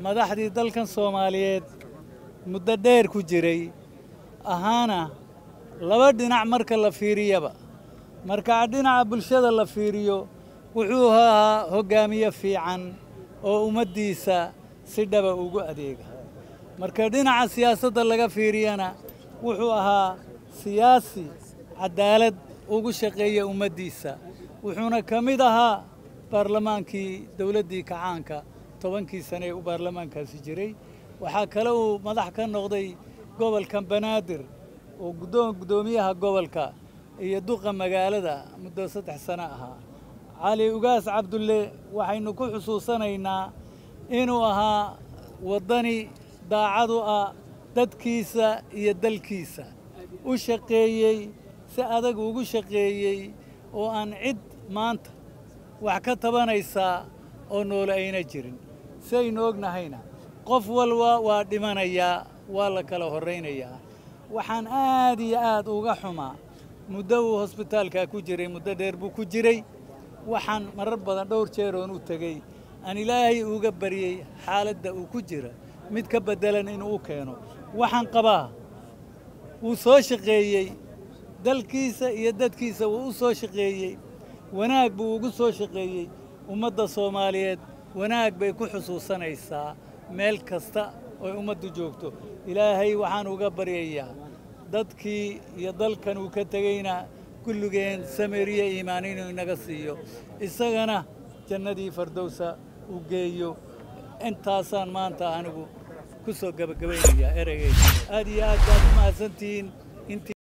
madaxdii dalkan soomaaliyeed muddo dheer ku jiray ahaana laba dhinac marka la fiiriyaba marka dhinaca bulshada la fiiriyo wuxuu ahaa hoggaamiye fiican oo ummaddiisa si dhaba ugu adeega marka dhinaca siyaasadda laga fiiriyana wuxuu ahaa siyaasi caddaalad ugu shaqeeya ummaddiisa wuxuuna ka mid ahaa baarlamaankii dowladdii kacaanka tobankii sane ee u baarlamaankaasi jiray waxaa kale uu madax ka noqday gobolka banaadir oo guddoon guddoomiyaha gobolka iyo duqa magaalada muddo saddex sano ahaa cali ugaas cabdulle waxaynu ku xusuusanaynaa inuu ahaa waddani daacad u ah dadkiisa iyo dalkiisa u shaqeeyey si adag ugu shaqeeyey oo aan cid maanta wax ka tabanaysaa oo noole ayna jirin si aynu ognahayna qof walba waa dhimanayaa waa la kala horraynayaa waxaan aad iyo aad uga xumaa muddo uu hosbitaalkaa ku jiray muddo dheer buu ku jiray waxaan marar badan dhowr jeer oon u tegey aan ilaahay uga baryey xaaladda uu ku jira mid ka beddelan inuu u keeno waxaan qabaa wuu soo shaqeeyey dalkiisa iyo dadkiisa wuu u soo shaqeeyey wanaag buu ugu soo shaqeeyey ummadda soomaaliyeed wanaag bay ku xusuusanaysaa meel kasta oy ummaddu joogto ilaahay waxaan uga baryayaa dadkii iyo dalkan uu ka tegeyna kulligeen samiriye iimaan inuu inaga siiyo isagana jannadii fardowsa uu geeyo intaasaan maanta anigu ku soo gebagabaynayaa ereygeeda aad iyo aad baad u mahadsantihiin intii